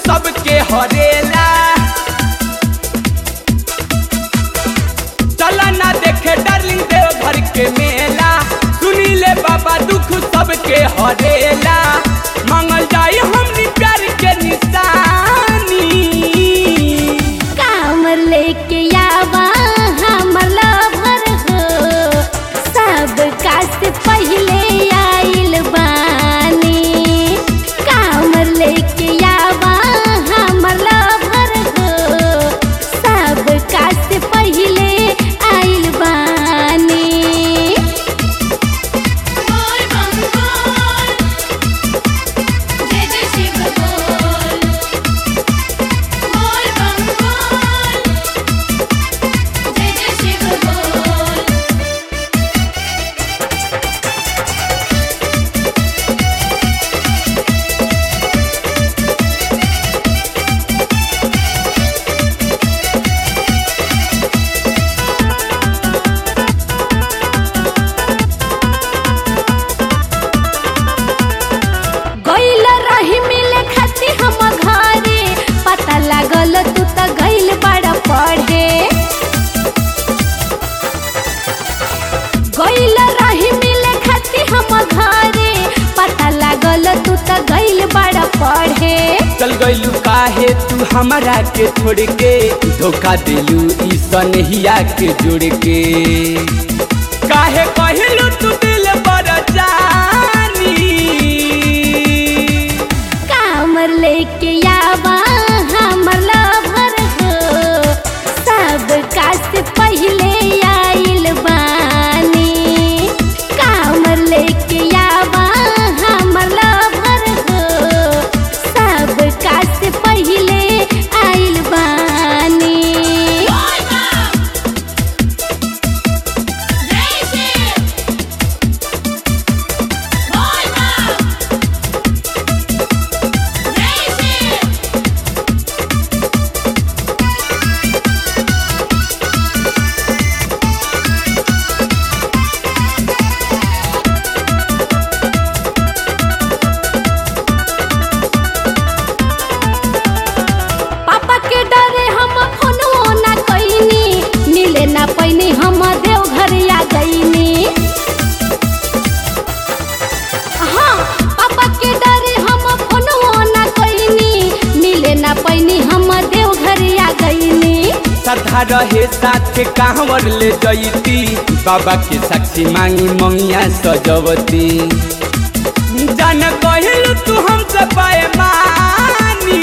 सबके हरेला चला ना देखे डार्लिंग देव घर के मेला सुनी ले बाबा दुख सबके हरेला मांगल जाई हमनी प्यार के निशानी कामर लेके आवा हमर लभर हो सब कास पहले आइल बानी कामर लेके आवा हमर लभर हो सब कास पहले आइल बानी बोल बम बोल जय जय शिव बोल बोल बम बोल जय जय शिव बोल गइल रही मिले खाती हम घरे पता लागल तू त गइल बड़ा पढ़े गइल रही मिले खाती हम घरे पता लागल तू त गइल बड़ा पढ़े चल गइलू काहे तू हमरा के छोड़ के धोखा दिलू ई सनहिया के जोड़ के काहे कहिलू तू दिल बड़ जानी कामर लेके आवा हमर लभर हो सब कास पहले आइल बानी कामर लेके आवा हमर लभर हो सब कास पहले आइल बानी बोल बम जय शिव बोल बम जय शिव पापा के डरे हम फोनो ना कइनी मिले ना पैनी हम देव घर आ गईनी हाँ पापा के डरे हम फोनो ना कइनी मिले ना पैनी हम देव घर आ गईनी सधा रहे साथ के कांवर ले जईती बाबा के साक्षी मांगी मंगिया सजवती जान कहिलू तू हमसे पाए मानी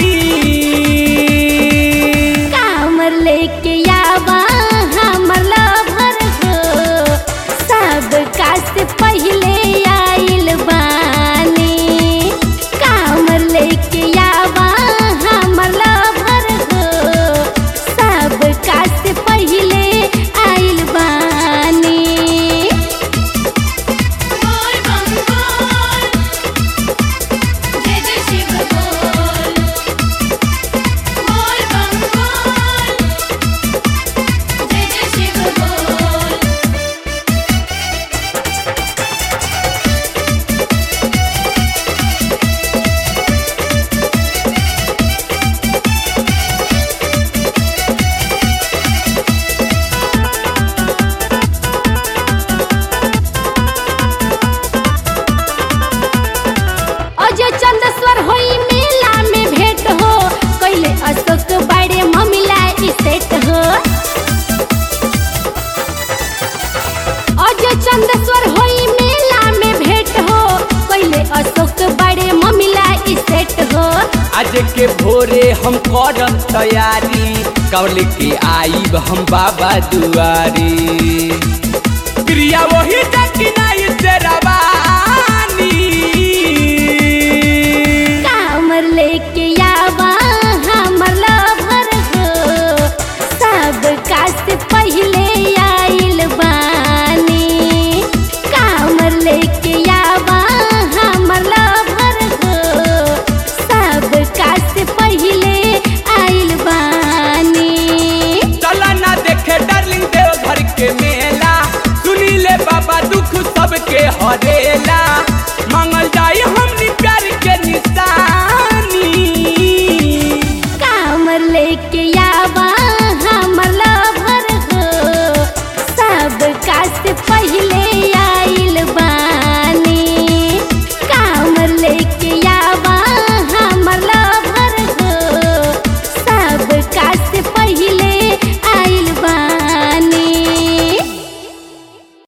कामर लेके आवा हमर लभर हो सब कास पहले आइल बानी कामर लेके आवा हमर लभर हो सब कास पहले आइल बानी बोल बम बोल जय जय शिव बोल बोल बम बोल जय जय शिव बोल अजय चंदेश्वर होई मेला में भेंट हो कैले अशोक बड़े ममिला सेट हो अजय चंदेश्वर होई मेला में भेंट हो कैले अशोक बड़े ममिला सेट हो आज के भोरे हम करम तैयारी कवल के आईब हम बाबा दुआरी क्रिया वही जकिनाई से रवानी कामर लेके आवा हमर लभर हो सब कास पहले आइल बानी कामर लेके आवा हमर लभर हो सब कास पहले आइल बानी चला ना देखे डार्लिंग देव घर के मेला सुनी ले बाबा दुख सबके हरेला मांगल जाई हम